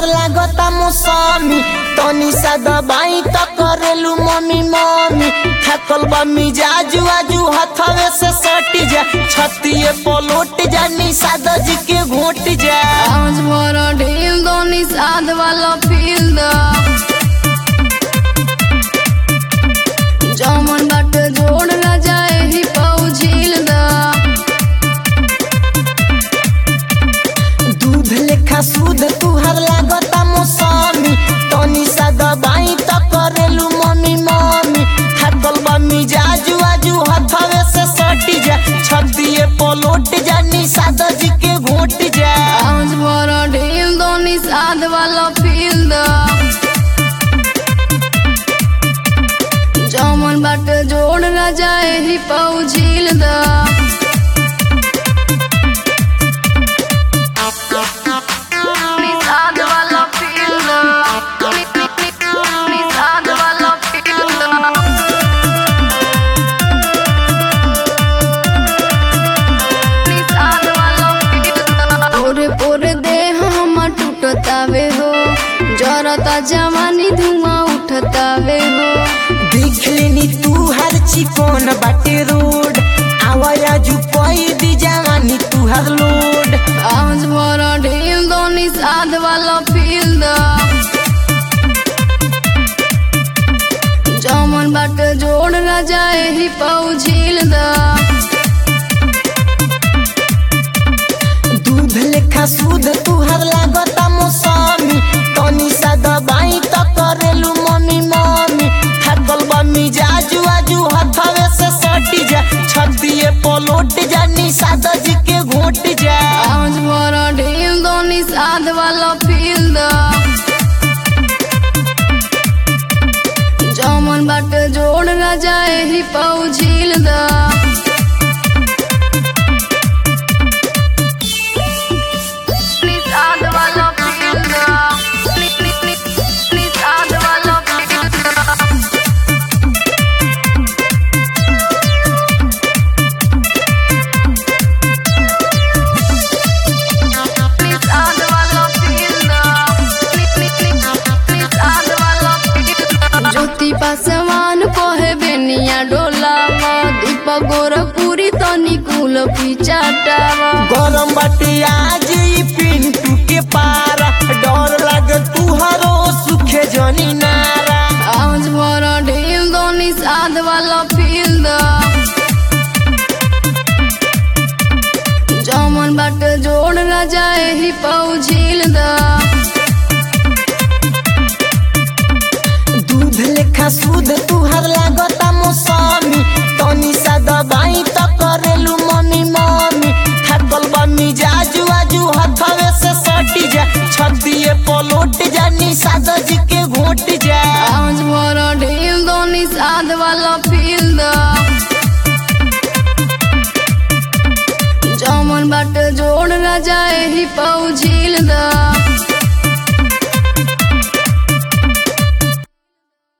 लागता मौसमी तनी सा दबाई त करेलू मम्मी मम्मी थकल बा मिजाजू आजू हथवे से सटी जा छतिए पलोट जा निषाद जी के घोट जा आज भर ढील दो निषाद वाला फील द जमन बाट जोड़ न जाए ही पाऊ झील द दूध लेखा सूद तुहर लागता मौसमी तनी सा दबाई त करेलू मम्मी मम्मी थकल बा मिजाजू आजू हथवे से सटी जा छतिए पलोट जा निषाद जी के घोट जा आज भर ढील दो निषाद वाला फील द जमन बाट जोड़ न जाए ही पाऊ झील द निषाद वाला फील द निषाद वाला फील द पोरे पोरे देह हमर टूटतावे हो जरता जवानी धुआं उठतावे हो देख लेनी तू हर चिकन बाटे रोड आवाया जू कोई दी जवानी तू हर लोड आज भर ढील दो निषाद वाला फील द जमन बाट जोड़ न जाए ही पाऊ झील द दूध लेखा सूद तू हर लागता मौसमी तनी सा दबाई त करेलू मम्मी मम्मी थकल बा मिजाजू आजू हथवे से सटी जा छतिए पलोट जा निषाद जी के घोट जा आज भर ढील दो निषाद वाला फील द जमन बाट जोड़ न जाए ही पाऊ झील द निषाद वाला फील द निषाद वाला फील द निषाद वाला फील द निषाद वाला फील द ज्योति पासवान कहे बेनिया डोलावा दीपक गोरखपुरी तनी कुल पिचाटावा गरम बाटे आज ई पिंटू के पारा डर लागे तुहरो सुखे जनी नारा आज भर ढील दो निषाद वाला फील द जमन बाट जोड़ न जाए ही पाऊ झील द दूध लेखा सूद तुहर लागता मौसमी तनी सा दबाई त करेलू मम्मी मम्मी थकल बा मिजाजू आजू हथवे से सटी जा छतिए पलोट जा निषाद जी के घोट जा आज भर ढील दो निषाद वाला फील द जमन बाट जोड़ न जाए ही पाऊ झील द